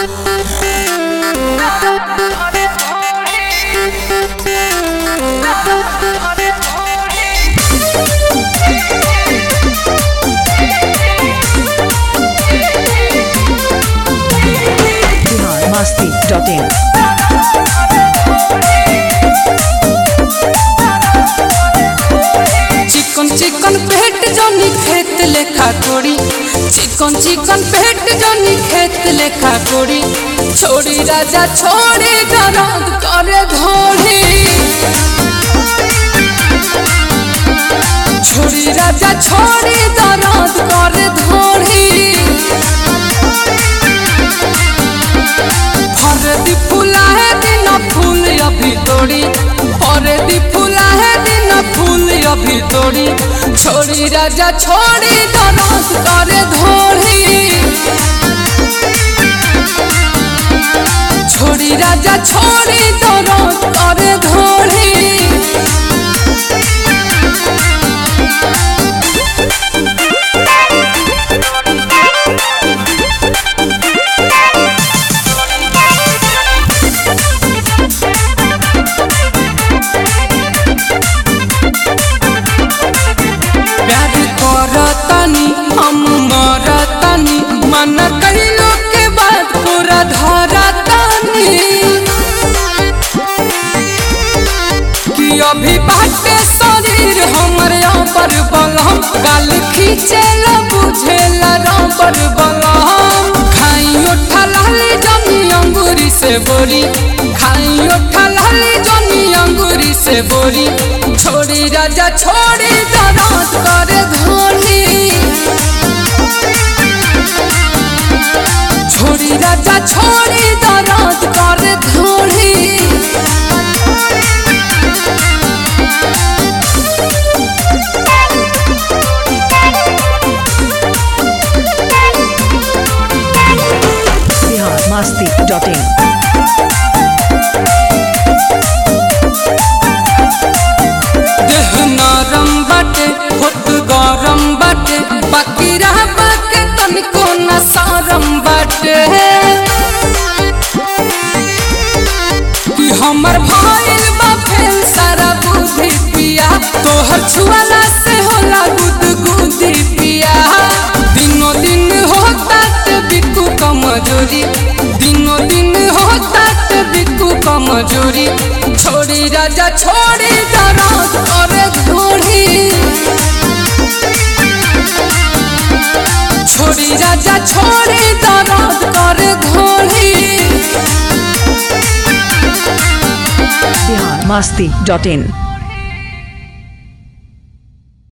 masti.in. चिकन चिकन पेट जनी खेत लेखा कोड़ी चिकन चिकन पेट जनी खेत लेखा कोड़ी छोड़ी राजा छोड़ी दर्द करे धोड़ी छोड़ी राजा छोड़ी दर्द करे धोड़ी हरदी फूला है दिन फूल अभी तोड़ी हरदी फूला है दिन फूल अभी तोड़ी छोड़ी राजा छोड़ी दरद करे धोड़ी छोड़ी राजा छोड़ी दरद करे धोड़ी प्यार करतनी हम मरतनी मन कहिलो के बाद पूरा धरतनी कि अभी बाटे शरीर हमर पर बलम गाल खींचेल बुझेल पर बलम खाई उठा लाली जमी अंगूरी से बोरी खाई उठा लाली जमी अंगूरी से बोरी छोड़ी राजा छोड़ी दराज करे धोनी छोड़ी राजा छोड़ी दराज करे धोनी Bihar masti.in. देह नरम बाटे होत गरम बाटे बाकी रह बाके तनिको न सरम बाटे कि हमर भइल बा फेल सारा बुद्धि पिया तोहर छुआला से होला गुद गुदी पिया दिनो दिन होता ते बिकू कमजोरी दिनो दिन होता ते बिकू कमजोरी छोड़ी राजा छोड़ी दराज करे घोड़ी छोड़ी राजा छोड़ी दराज करे घोड़ी Bihar masti.in.